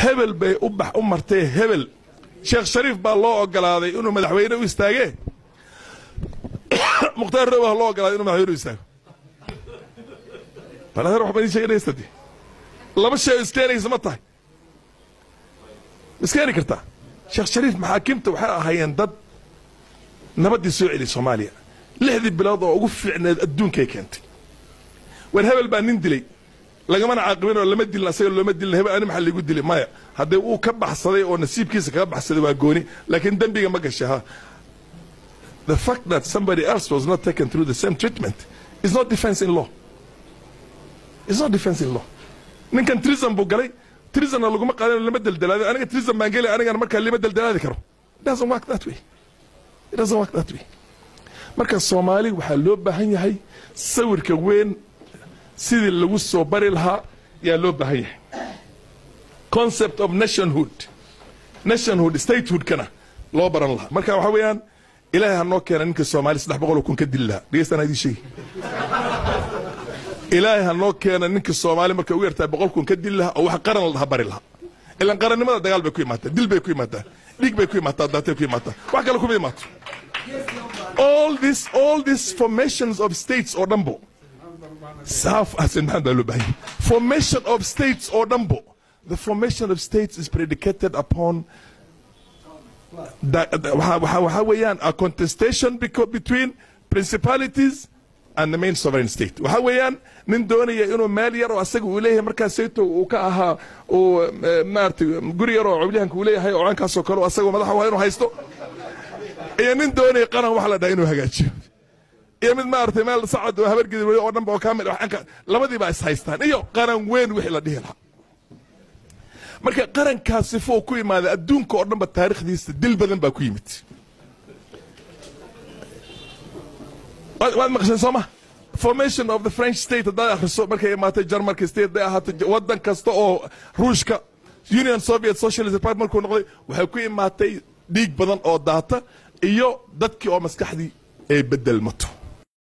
hebel bay u bax u martee hebel sheekh shariif baa loo ogolaaday inuu madaxweyne u istaagee mukhtaar row ha loo ogolaaday inuu madaxweyne u istaago bal adeer waxbaa idin sheeganaysa dee laba shay oo iskeenaysa ma tahay iskeeni kartaa sheekh shariif maxaakiimta waxay ahaayeen dad nabaddii soo celi soomaaliya lixdii bilood oo ugu fiicneed adduunkay keentay war hebel baa nin dilay lagamana caaqibin oo lama dilin asaga looma dilin hebel ani maxaa liigu dilay maya haddee uu ka baxsaday oo nasiibkiisa kaga baxsaday waa gooni laakiin dembiga ma gashay ha the fact that somebody else was not taken through the same treatment is not defense in law is not defense in law ninkan treason buu galay treasonna laguma qaadan lama deldelaado aniga treason baan gelay anigana markaa lima deldelaadi karo it doesn't work that way it doesn't work that way marka soomaali waxaa loo baahan yahay sawirka weyn sidii lagu soo bari lahaa yaa loo baahan yahay concept of nationhood nationhood statehoodkana loo baran lahaa marka waxaa weeyaan ilaahay ha noo keena ninka soomaali saddex boqol oo kun ka dili lahaa dhegeystaan idin sheegi ilaahay ha noo keena ninka soomaali markay ugu yartahay boqol kun ka dili lahaa oo wax qaran la bari lahaa ilan qarannimada dagaal bay ku imaataa dil bay ku imaataa dhiig bay ku imaataa daatay ku imaataa wax kale kuma imaato all this all these formations of states oo dhanbo saaf xasan maxamed baa loo baahan yahay formation of states oo dhanbo the formation of states is predicated upon that- that- waxa waxa- waxa weeyaan a contestation beco- between principalities and the main sovereign state waxa weeyaan nin doonaya inuu meel yar oo asaga uu leeyahay markaas sayto uu ka ahaa uu eh, maaragtay guri yar oo cawliyahanka uu leeyahay oo caankaasoo kale oo asagoo madaxa waa inuu haysto iyo nin doonaya qaran waxa la dhaha inuu hagaajiyo iyo mid maaragtay meel sacad oo habar gidi oo dhan ba oo kaamil ah, waxaan ka- labadii baa is haystaan iyo qaran weyn wixii la dhihi lahaa marka qarankaas sifo uu ku imaaday adduunka oo dhanba taariikhdiisa dil badan baa ku yimid waad waad maqasheen soo ma formation of the french state haddaad akhriso markay imaatay jarmalka state day ahaato waddan kasta oo ruushka union soviet socialist party markuu noqday waxay ku imaatay dhiig badan oo daata iyo dadkii oo maskaxdii ay bedelmato